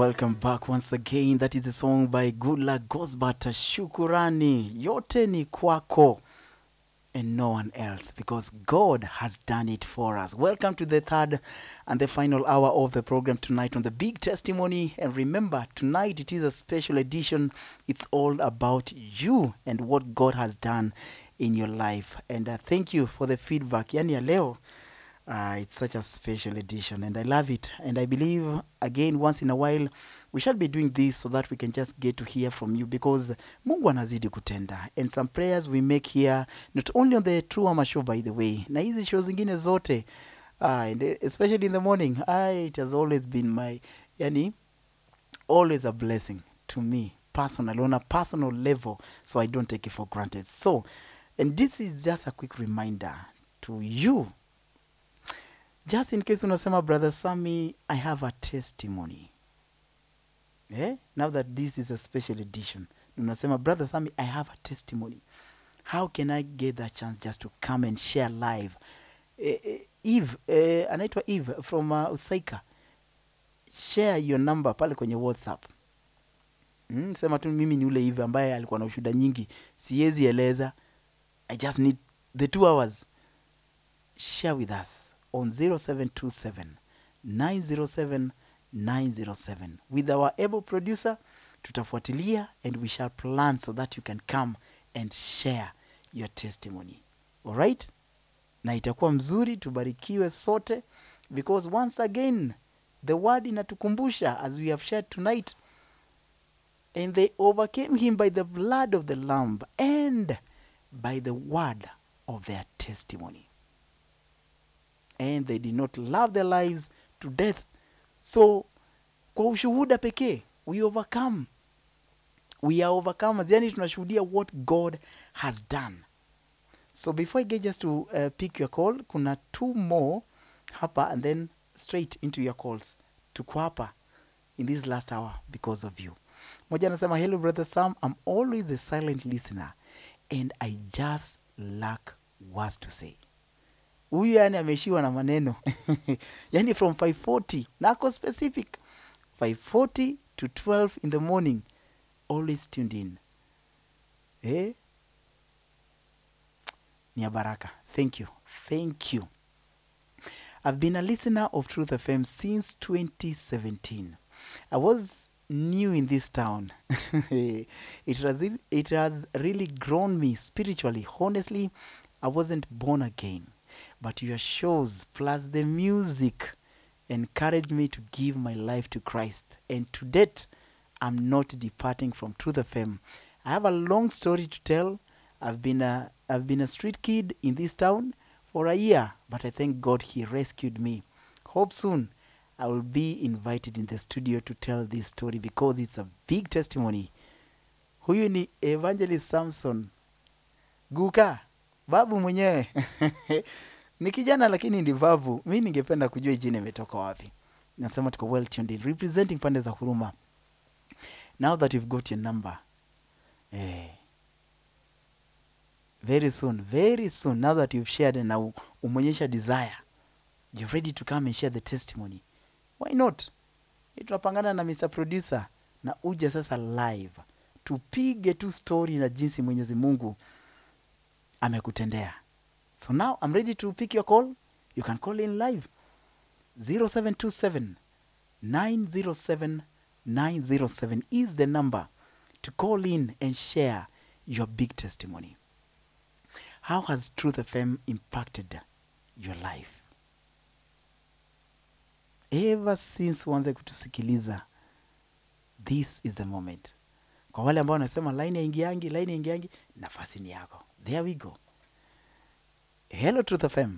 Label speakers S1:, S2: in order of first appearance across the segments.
S1: Welcome back once again. That is a song by Goodluck Gosbert, Shukurani. Yote ni kwako and no one else because God has done it for us. Welcome to the third and the final hour of the program tonight on the big testimony. And remember, tonight it is a special edition. It's all about you and what God has done in your life. And uh, thank you for the feedback. Yani ya leo uh, it's such a special edition and I love it. And I believe, again, once in a while, we shall be doing this so that we can just get to hear from you because Mungu anazidi kutenda. And some prayers we make here, not only on the True Ama show, by the way, na hizi show zingine zote, uh, and especially in the morning, uh, it has always been my, yani, always a blessing to me personally on a personal level so i don't take it for granted so and this is just a quick reminder to you just in case unasema brother sami i have a testimony eh? now that this is a special edition unasema brother sami i have a testimony how can i get that chance just to come and share live eh, eh, eve eh, anaitwa eve from uh, usaika share your number pale kwenye whatsapp mm, sema tu mimi ni ule hivi ambaye alikuwa na ushuda nyingi siwezi eleza i just need the two hours share with us on 0727 907 907 with our able producer tutafuatilia and we shall plan so that you can come and share your testimony alright na itakuwa mzuri tubarikiwe sote because once again the word inatukumbusha as we have shared tonight and they overcame him by the blood of the lamb and by the word of their testimony and they did not love their lives to death so kwa ushuhuda pekee we overcome we are overcomers yani tunashuhudia what god has done so before i get just to uh, pick your call kuna two more hapa and then straight into your calls tuko hapa in this last hour because of you moja anasema hello brother sam i'm always a silent listener and i just lack words to say huyu yani ameishiwa na maneno yani from 540 nako specific 540 to 12 in the morning always tuned in eh? ni ya baraka thank you thank you i've been a listener of truth fm since 2017 i was new in this town it, has, it has really grown me spiritually honestly i wasn't born again but your shows plus the music encouraged me to give my life to Christ. And to date, I'm not departing from Truth FM. I have a long story to tell. I've been a I've been a street kid in this town for a year, but I thank God He rescued me. Hope soon I will be invited in the studio to tell this story because it's a big testimony. Huyu ni Evangelist Samson Guka, babu mwenyewe ni kijana lakini ni vavu. Mi ningependa kujua hii jina imetoka wapi. Nasema tuko well tuned in, representing pande za huruma. Now that you've got your number eh, very soon, very soon, now that you've shared na u- umeonyesha desire, you're ready to come and share the testimony. Why not? Eh, tunapangana na Mr. Producer na uje sasa live tupige tu story na jinsi Mwenyezi Mungu amekutendea. So now I'm ready to pick your call. You can call in live 0727 907 907 is the number to call in and share your big testimony. How has Truth FM impacted your life? Ever since uanze kutusikiliza, this is the moment. Kwa wale ambao wanasema line yaingiangi, line yaingiangi, nafasi ni yako. There we go. Hello Truth FM.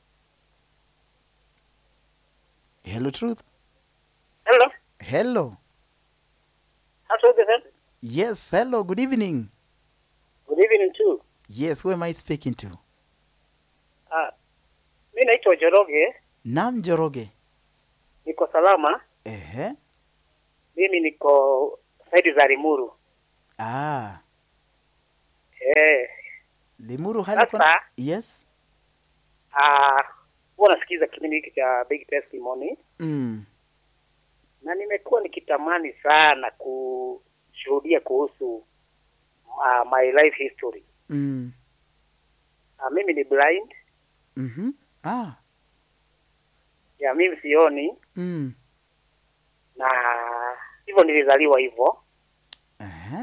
S1: Hello Truth.
S2: Hello.
S1: Hello.
S2: How's it
S1: Yes, hello. Good evening.
S2: Good evening too.
S1: Yes, who am I speaking to?
S2: Ah, mi naitwa Joroge,
S1: Nam Joroge.
S2: niko salama.
S1: Ehe.
S2: Mimi niko saidi za Limuru.
S1: Ah,
S2: Eh,
S1: Limuru hali kwa...
S2: sasa
S1: Yes.
S2: ah, huwa nasikiza kipindi hiki cha Big Testimony
S1: Mm.
S2: na nimekuwa nimekuwa nikitamani sana kushuhudia kuhusu uh, my life history.
S1: Mm.
S2: Uh, mimi ni blind
S1: Mhm. Ah.
S2: ya mimi sioni,
S1: Mm.
S2: na hivyo nilizaliwa hivyo,
S1: Eh.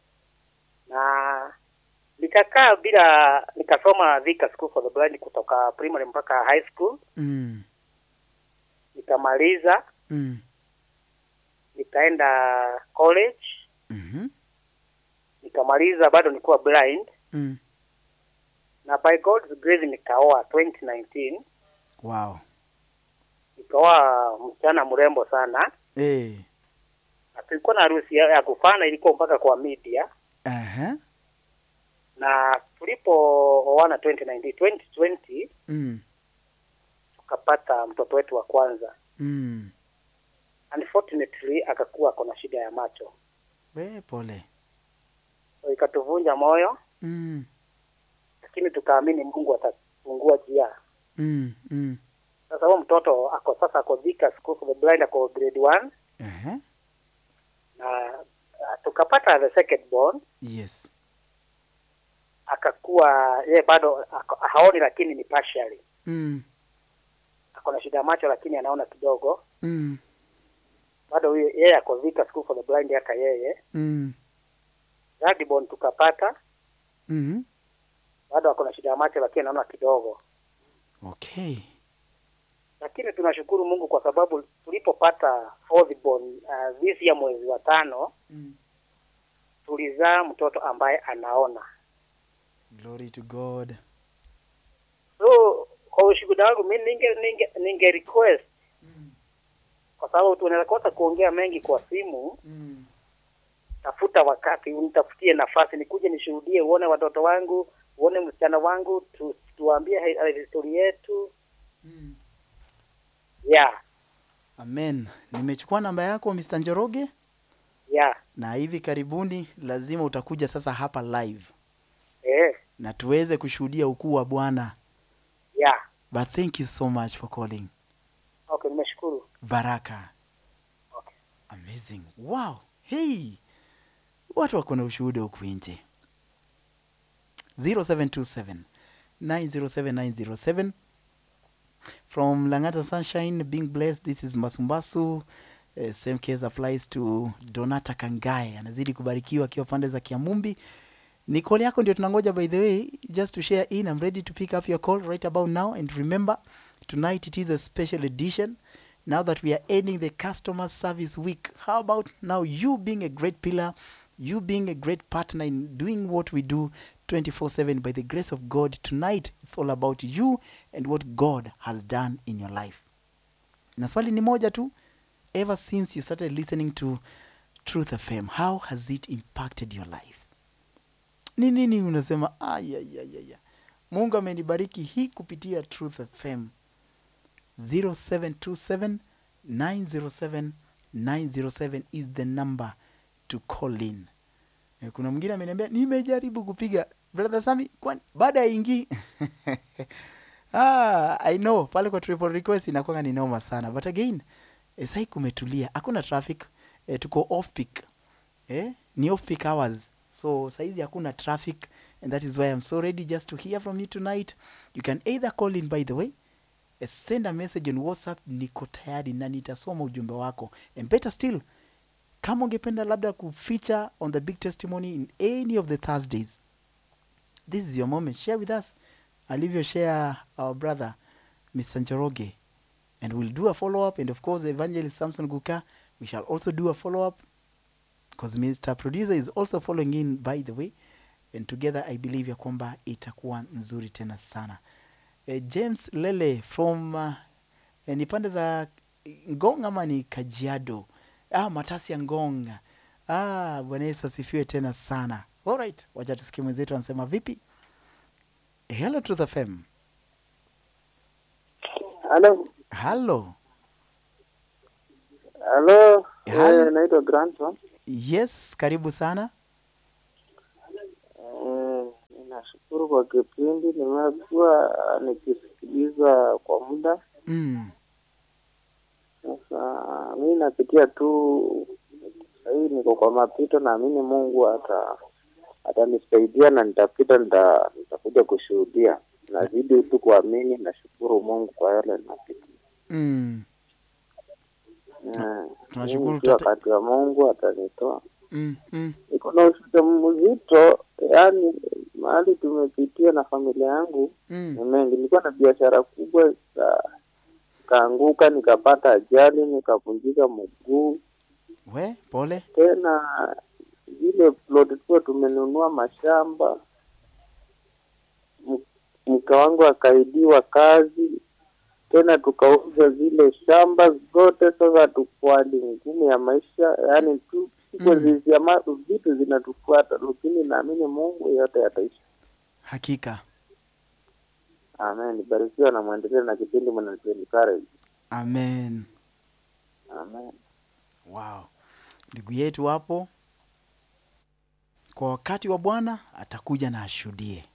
S2: na nikakaa bila, nikasoma Thika School for the Blind kutoka primary mpaka high school,
S1: Mm.
S2: nikamaliza,
S1: Mm.
S2: nikaenda college,
S1: Mhm.
S2: nikamaliza, bado nilikuwa blind,
S1: Mm.
S2: na by God's grace nikaoa 2019
S1: Wow.
S2: nikaoa msichana mrembo sana,
S1: Eh.
S2: na tulikuwa na harusi ya ya kufana, ilikuwa mpaka kwa media,
S1: Aha.
S2: na tulipooana 2019 2020
S1: Mm.
S2: tukapata mtoto wetu wa kwanza.
S1: Mm.
S2: Unfortunately akakuwa ako na shida ya macho,
S1: We pole.
S2: so ikatuvunja moyo,
S1: Mm.
S2: lakini tukaamini Mungu atafungua njia.
S1: Mm. Mm.
S2: Sasa huyo mtoto ako sasa ako Thika School for the Blind, ako grade 1
S1: Aha.
S2: na uh, tukapata the second born
S1: Yes.
S2: akakuwa yeye bado ako- haoni, lakini ni partially.
S1: Mm.
S2: Ako na shida ya macho, lakini anaona kidogo.
S1: Mm.
S2: Bado huyo yeye ako Thika School for the Blind, hata yeye
S1: Mm.
S2: third born tukapata,
S1: Mhm.
S2: bado ako na shida ya macho, lakini anaona kidogo.
S1: Okay.
S2: Lakini tunashukuru Mungu kwa sababu tulipopata fourth born uh, this year mwezi wa tano
S1: Mm.
S2: tulizaa mtoto ambaye anaona.
S1: Glory to God.
S2: So kwa ushuhuda wangu mimi ninge ninge, ninge request kwa sababu tunaweza kosa kuongea mengi kwa simu.
S1: Mm.
S2: Tafuta wakati unitafutie nafasi nikuje nishuhudie, uone watoto wangu, uone msichana wangu, tu, tuambie hi- hi- historia yetu
S1: Mm.
S2: yeah,
S1: Amen. Nimechukua namba yako Mr. Njoroge
S2: yeah,
S1: na hivi karibuni lazima utakuja sasa hapa live
S2: eh,
S1: na tuweze kushuhudia ukuu wa Bwana.
S2: yeah.
S1: But thank you so much for calling.
S2: Okay, nimeshukuru.
S1: Baraka.
S2: Okay.
S1: Amazing. Wow. Hey. Watu wako na ushuhuda huku nje. 0727 907 907 from Langata Sunshine being blessed this is Masumbasu uh, same case applies to Donata Kangae anazidi kubarikiwa akiwa pande za Kiamumbi ni call yako ndio tunangoja by the way just to share in I'm ready to pick up your call right about now and remember tonight it is a special edition now that we are ending the customer service week how about now you being a great pillar you being a great partner in doing what we do 24/7 by the grace of God tonight it's all about you and what God has done in your life na swali ni moja tu ever since you started listening to Truth FM how has it impacted your life ni nini unasema ayayayaya mungu amenibariki hii kupitia truth fm 0727 907 907 is the number to call in Eh, kuna mwingine ameniambia nimejaribu kupiga brother sami kwani baada ya ingii ah, i know pale kwa triple request inakwanga ni noma sana but again eh, sai kumetulia hakuna traffic eh, tuko off peak eh? ni off peak hours so saizi hakuna traffic and that is why i'm so ready just to hear from you tonight you can either call in by the way eh, send a message on whatsapp niko tayari na nitasoma ujumbe wako and better still kama ungependa labda kufeature on the big testimony in any of the thursdays this is your moment share with us alivyo share our brother mr njoroge and we'll do a follow-up and of course evangelist samson guka we shall also do a follow-up because Mr. Producer is also following in by the way and together I believe ya kwamba itakuwa nzuri tena sana. Eh, James Lele from uh, eh, ni pande za Ngong ama ni Kajiado? Ah, Matasi ya Ngong. Ah, Bwana Yesu asifiwe tena sana. Alright, wacha tusikie mwenzetu anasema vipi. Hello to the FM.
S3: Halo,
S1: Hello.
S3: halo,
S1: Halo.
S3: eh, naitwa Granton.
S1: Yes, karibu sana.
S3: Eh, ninashukuru kwa kipindi, nimekuwa nikisikiliza kwa muda
S1: Mm.
S3: Sasa mi napitia tu sahii, niko kwa mapito, naamini Mungu ata atanisaidia na nitapita, nita- nitakuja kushuhudia. Nazidi tu kuamini, nashukuru Mungu kwa yale napita.
S1: Mm.
S3: Eh,
S1: tunashukuru
S3: mimi si
S1: tate-
S3: wakati wa Mungu atanitoa.
S1: Mm. Mm.
S3: Niko na ushuhuda mzito, yaani mahali tumepitia na familia yangu
S1: Mm.
S3: ni mengi. Nilikuwa na biashara kubwa ika- ikaanguka, nikapata ajali, nikavunjika mguu.
S1: We, pole.
S3: Tena zile plot tulikuwa tumenunua mashamba, M- mke wangu akaidiwa kazi, tena tukauza zile shamba zote. Sasa tuko hali ngumu ya maisha, yaani tu
S1: Mm.
S3: mm. vitu zinatufuata, lakini naamini Mungu yote yataisha.
S1: Hakika.
S3: Amen. Barikiwa na mwendelee na kipindi mnatuencourage.
S1: Amen.
S3: Amen.
S1: Wow. Ndugu yetu hapo kwa wakati wa Bwana atakuja na ashuhudie.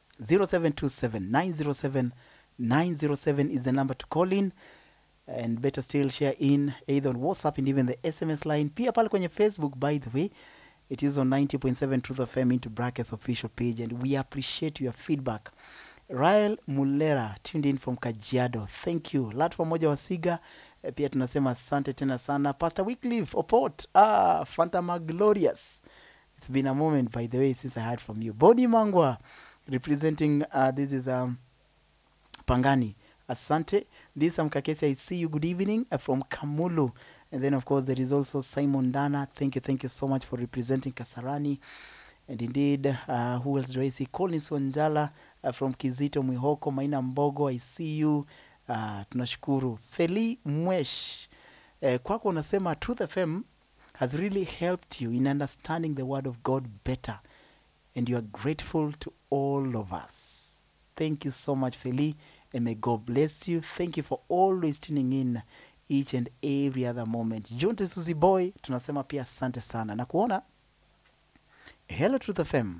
S1: 0727907907 is the number to call in and better still share in either on WhatsApp and even the SMS line. Pia pale kwenye Facebook by the way it is on 90.7 Truth FM into brackets official page and we appreciate your feedback. Rael Mulera tuned in from Kajiado. Thank you. Latwa moja wa Siga eh, pia tunasema asante tena sana. Pastor Wycliffe Opot, ah, Fantama Glorious. It's been a moment by the way since I heard from you. Bodi Mangwa representing uh, this is um, Pangani. Asante. Lisa Mkakesi, I see you. Good evening uh, from Kamulu. And then, of course, there is also Simon Dana. Thank you, thank you so much for representing Kasarani. And indeed, uh, who else do I see? Collins Wanjala uh, from Kizito Mwihoko, Maina Mbogo, I see you. Uh, tunashukuru. Feli Mwesh, uh, kwako unasema Truth FM has really helped you in understanding the word of God better. And you are grateful to all of us. Thank you so much, Feli, and may God bless you. Thank you for always tuning in each and every other moment. Junte Suzy Boy, tunasema pia asante sana na kuona. Hello Truth FM.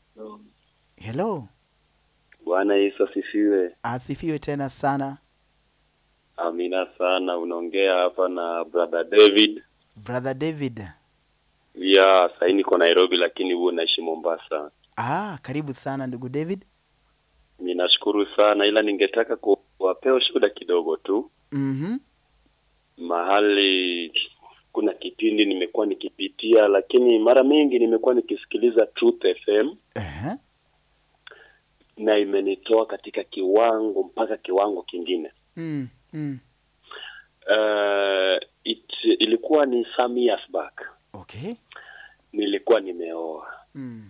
S1: Hello.
S4: Bwana Yesu asifiwe.
S1: Asifiwe tena sana.
S4: Amina sana. Unaongea hapa na brother David.
S1: Brother David.
S4: Ya sahii niko Nairobi, lakini huo naishi Mombasa.
S1: Ah, karibu sana ndugu David.
S4: Ninashukuru sana, ila ningetaka kuwapea ushuhuda kidogo tu.
S1: Mhm.
S4: Mahali kuna kipindi nimekuwa nikipitia, lakini mara mingi nimekuwa nikisikiliza Truth FM
S1: Eh.
S4: na imenitoa katika kiwango mpaka kiwango kingine.
S1: Mm. Mm.
S4: Uh, it, ilikuwa ni some years back,
S1: Okay.
S4: nilikuwa nimeoa
S1: Mm.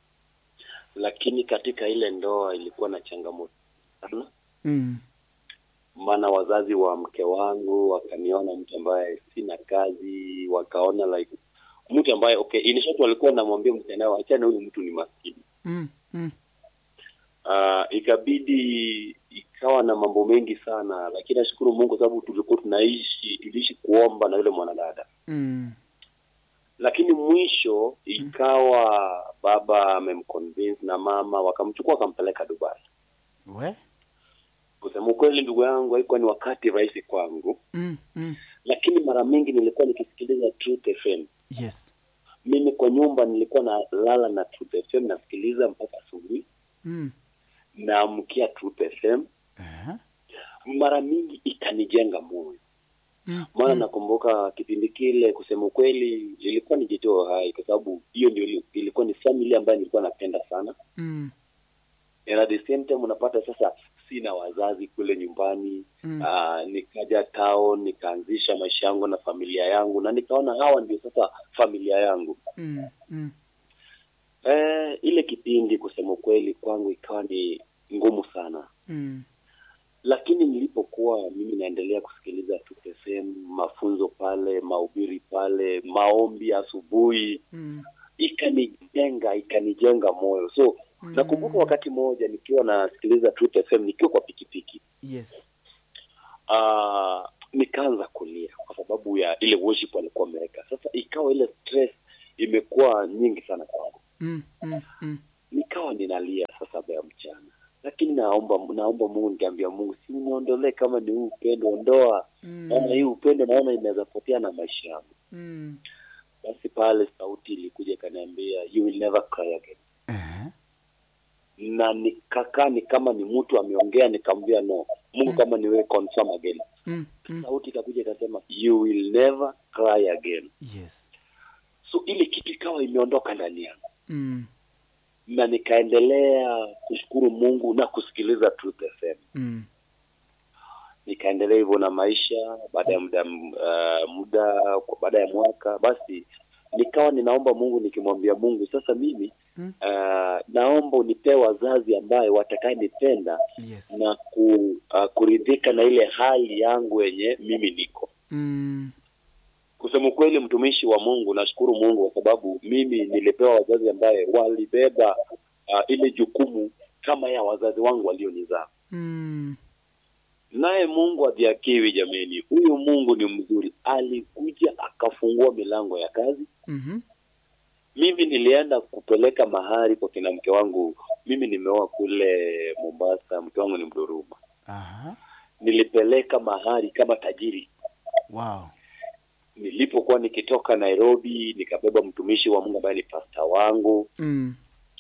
S4: lakini katika ile ndoa ilikuwa na changamoto sana,
S1: Mm.
S4: maana wazazi wa mke wangu wakaniona mtu ambaye sina kazi, wakaona like mtu ambaye okay, in short walikuwa namwambia mtandao, achana huyu mtu ni maskini.
S1: Mm. Mm.
S4: Uh, ikabidi ikawa na mambo mengi sana, lakini nashukuru Mungu kwa sababu tulikuwa tunaishi tuliishi kuomba na yule mwanadada,
S1: Mm.
S4: lakini mwisho ikawa baba amemconvince na mama wakamchukua wakampeleka Dubai.
S1: We?
S4: Kusema ukweli, ndugu yangu, haikuwa ni wakati rahisi kwangu,
S1: Mm. Mm.
S4: lakini mara mingi nilikuwa nikisikiliza Truth FM.
S1: Yes.
S4: Mimi kwa nyumba nilikuwa nalala na Truth FM nasikiliza mpaka asubuhi,
S1: Mm.
S4: naamkia Truth FM.
S1: Eh.
S4: Mara mingi ikanijenga moyo,
S1: Mm.
S4: maana
S1: Mm.
S4: nakumbuka kipindi kile, kusema ukweli, ilikuwa ni jitoa hai, kwa sababu hiyo ndio ili- ilikuwa ni family ambayo nilikuwa napenda sana,
S1: Mm.
S4: and at the same time unapata sasa sina wazazi kule nyumbani
S1: Mm.
S4: Ah, nikaja town nikaanzisha maisha yangu na familia yangu na nikaona hawa ndio sasa familia yangu
S1: Mm. Mm.
S4: eh, ile kipindi kusema ukweli kwangu ikawa ni ngumu sana
S1: Mm.
S4: lakini nilipokuwa mimi naendelea kusikiliza Truth FM mafunzo pale mahubiri pale maombi asubuhi
S1: Mm.
S4: ikanijenga ikanijenga moyo so
S1: Mm.
S4: nakumbuka wakati mmoja nikiwa nasikiliza Truth FM nikiwa kwa pikipiki
S1: Yes.
S4: uh, nikaanza kulia kwa sababu ya ile worship walikuwa wameweka. Sasa ikawa ile stress imekuwa nyingi sana kwangu,
S1: Mm. Mm. Mm.
S4: nikawa ninalia saa saba ya mchana, lakini naomba naomba mungu nikiambia mungu si uniondolee kama ni huu upendo ondoa naona hii upendo naona inaweza potea na maisha yangu
S1: Mm.
S4: basi pale sauti ilikuja ikaniambia you will never cry again
S1: Eh.
S4: na nikakaa ni kama ni mtu ameongea nikamwambia no mungu kama ni wewe confirm again
S1: Mm. Mm.
S4: sauti ikakuja ikasema you will never cry again
S1: Yes.
S4: so ile kitu ikawa imeondoka ndani yangu
S1: Mm.
S4: na nikaendelea kushukuru mungu na kusikiliza truth fm
S1: Mm.
S4: nikaendelea hivyo na maisha baada ya muda uh, muda kwa baada ya mwaka basi nikawa ninaomba mungu nikimwambia mungu sasa mimi
S1: Mm.
S4: uh, naomba unipee wazazi ambaye watakayenipenda
S1: Yes.
S4: na ku, uh, kuridhika na ile hali yangu yenye mimi niko
S1: Mm.
S4: kusema ukweli mtumishi wa mungu nashukuru mungu kwa sababu mimi nilipewa wazazi ambaye walibeba uh, ile jukumu kama ya wazazi wangu walionizaa
S1: Mm.
S4: naye mungu adhiakiwi jameni huyu mungu ni mzuri alikuja akafungua milango ya kazi
S1: Mhm.
S4: mimi nilienda kupeleka mahari kwa kina mke wangu mimi nimeoa kule mombasa mke wangu ni mduruma
S1: Aha.
S4: nilipeleka mahari kama tajiri
S1: Wow.
S4: nilipokuwa nikitoka nairobi nikabeba mtumishi wa mungu ambaye ni pasta wangu
S1: Mm.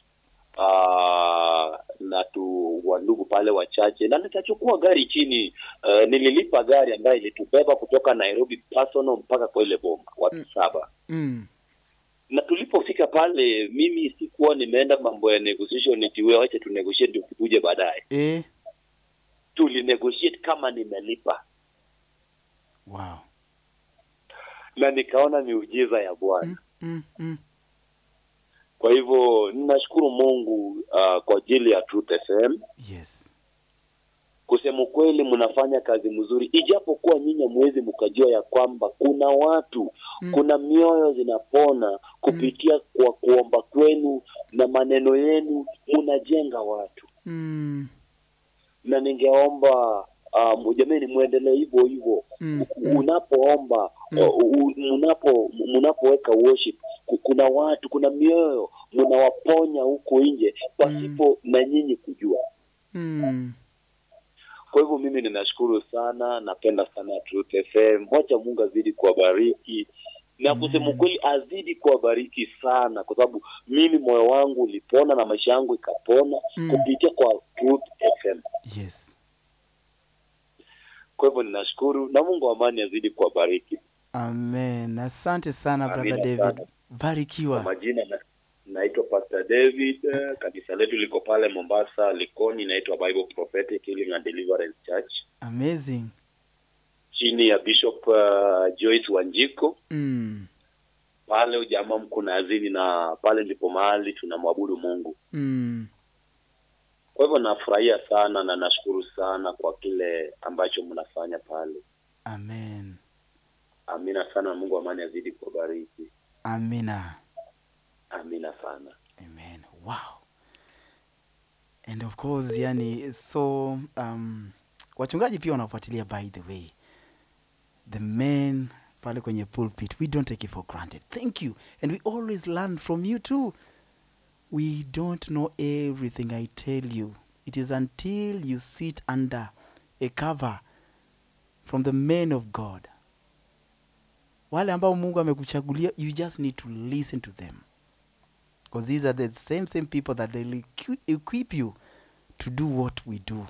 S4: uh, na tu wandugu pale wachache na nikachukua gari chini uh, nililipa gari ambayo ilitubeba kutoka nairobi personal mpaka kwa ile bomba watu
S1: Mm.
S4: saba
S1: Mm.
S4: na tulipofika pale mimi sikuwa nimeenda mambo ya negotiation eti wewe wacha tu negotiate ndio ukuje baadaye
S1: Eh.
S4: tulinegotiate kama nimelipa
S1: Wow.
S4: na nikaona miujiza ya bwana
S1: Mm. Mm. Mm.
S4: kwa hivyo ninashukuru mungu uh, kwa ajili ya truth fm
S1: Yes.
S4: kusema ukweli mnafanya kazi mzuri ijapokuwa nyinyi mwezi mkajua ya kwamba kuna watu
S1: Mm.
S4: kuna mioyo zinapona kupitia kwa kuomba kwenu na maneno yenu mnajenga watu
S1: Mm.
S4: na ningeomba um, jamani muendelee hivyo hivyo
S1: Mm.
S4: unapoomba
S1: Mm.
S4: uh, u- mnapo mnapoweka worship ku- kuna watu kuna mioyo mnawaponya huko nje pasipo na nyinyi kujua
S1: Mm.
S4: kwa hivyo mimi ninashukuru sana napenda sana Truth FM wacha Mungu azidi kuwabariki na kusema
S1: Amen.
S4: kweli azidi kuwabariki sana kwa sababu mimi moyo wangu ulipona na maisha yangu ikapona
S1: Mm.
S4: kupitia kwa Truth FM
S1: Yes.
S4: kwa hivyo ninashukuru na Mungu wa amani azidi kuwabariki
S1: Amen. Asante sana
S4: Amina
S1: brother David.
S4: sana. kwa
S1: Barikiwa.
S4: majina na, naitwa Pastor David eh, kanisa letu liko pale Mombasa Likoni inaitwa Bible Prophetic Healing and Deliverance Church
S1: Amazing.
S4: chini ya Bishop uh, Joyce Wanjiko
S1: Mm.
S4: pale ujamaa mkunazini na pale ndipo mahali tunamwabudu Mungu.
S1: Mm.
S4: Kwa hivyo nafurahia sana na nashukuru sana kwa kile ambacho mnafanya pale.
S1: Amen.
S4: Amina sana, Mungu amani azidi kuwabariki.
S1: Amina.
S4: Amina sana.
S1: Amen. Wow. And of course, yani so um, wachungaji pia wanafuatilia by the way. The men pale kwenye pulpit, we don't take it for granted. Thank you. And we always learn from you too. We don't know everything I tell you. It is until you sit under a cover from the men of God. Wale ambao Mungu amekuchagulia, you just need to listen to them. Because these are the same same people that will equi- equip you to do what we do.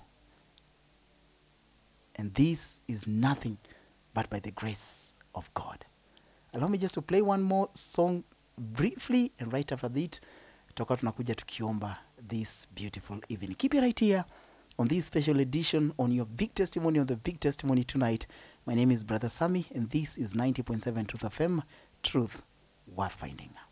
S1: And this is nothing but by the grace of God. Allow me just to play one more song briefly, and right after that, tutakuwa tunakuja tukiomba this beautiful evening. Keep it right here on this special edition on your big testimony, on the big testimony tonight. My name is Brother Sammy, and this is 90.7 Truth FM, Truth Worth Finding.